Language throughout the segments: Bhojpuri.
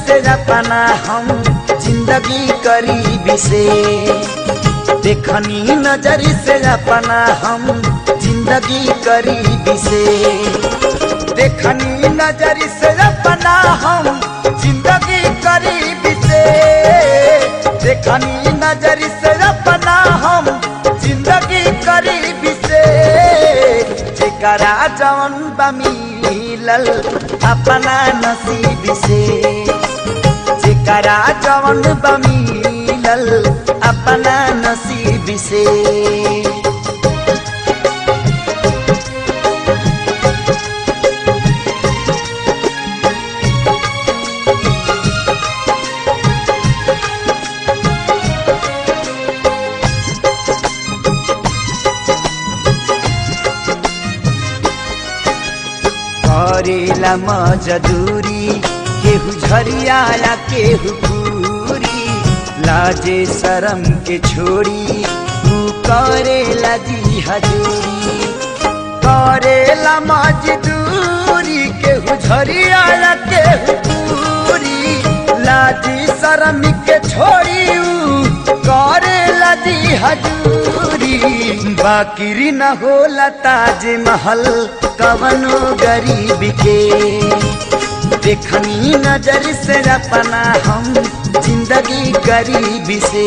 से अपना हम जिंदगी करीबी से देखनी नजर से अपना हम जिंदगी करीबी से देखनी नजर से अपना हम जिंदगी करीबी से देखनी नजर से अपना हम जिंदगी करीबी से जेकरा जवन बा मिलल अपना नसीब से जेकरा जवन बा मिलल अपना नसीब से करेला मजदूरी केहू झरियाला केहू पूरी लाजे शरम के छोड़ी तू करेला जी हजूरी करेला मजदूरी केहू झरियाला केहू पूरी लाजी शरम के छोड़ी ऊ करेला जी हजूरी बाकिरी न होला ताज महल कवनो गरीब के देखनी नजर से अपना हम जिंदगी गरीब से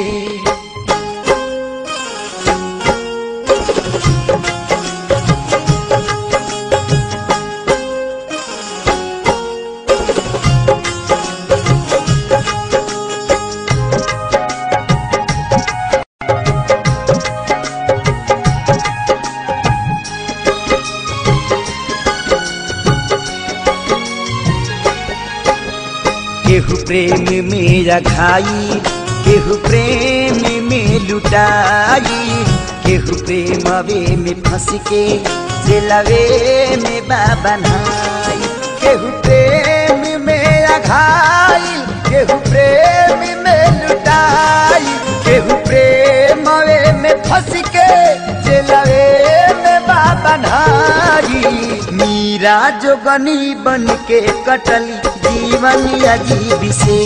केहू प्रेम में रखाई केहू प्रेम में लुटाई केहू प्रेमवे में फंस के जेलवे में बाबनाई केहू प्रेम में रखाई केहू प्रेम में लुटाई केहू प्रेमवे में फंस के जेलवे में बाबनाई मीरा जोगनी बन के कटली जीवन अजीब से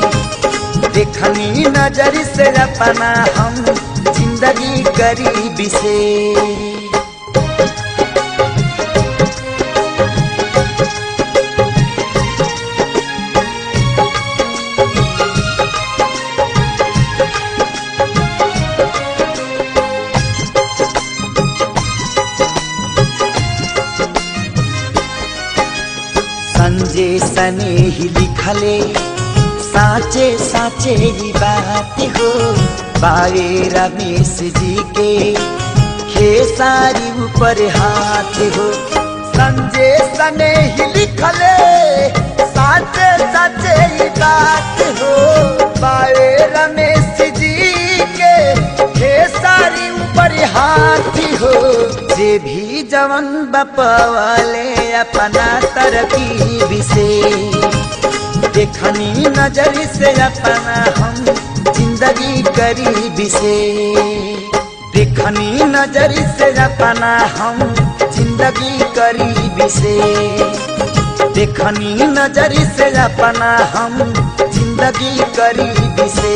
देखनी नजर से अपना हम जिंदगी गरीब से संजय सने ही लिखले साचे साचे ही बात हो बारे रमेश जी के खेसारी ऊपर हाथ हो संजय सने ही लिखले साचे साचे ही बात हो बारे रमेश जी के खेसारी ऊपर हाथ हो जे भी जवन बपवाले अपना तरकीब से देखनी नजर से अपना हम जिंदगी गरीब से देखनी नजर से अपना हम जिंदगी गरीब से देखनी नजर से अपना हम जिंदगी गरीब से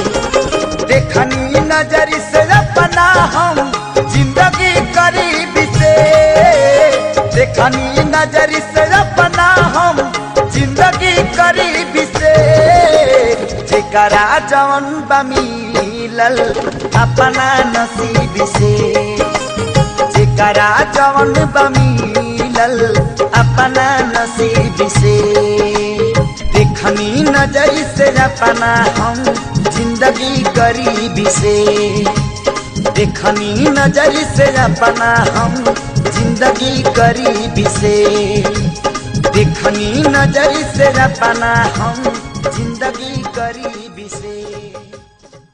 देखनी नजर से अपना हम जिंदगी गरीब से देखनी नजर से अपना हम जिंदगी गरीब से जेकरा जवन बा मिलल अपना नसीब से जेकरा जवन बा मिलल अपना नसीब से देखनी नजर से अपना हम जिंदगी गरीब से देखनी नजर से अपना हम जिंदगी गरीब से देखनी नजर से अपना हम जिंदगी गरीब से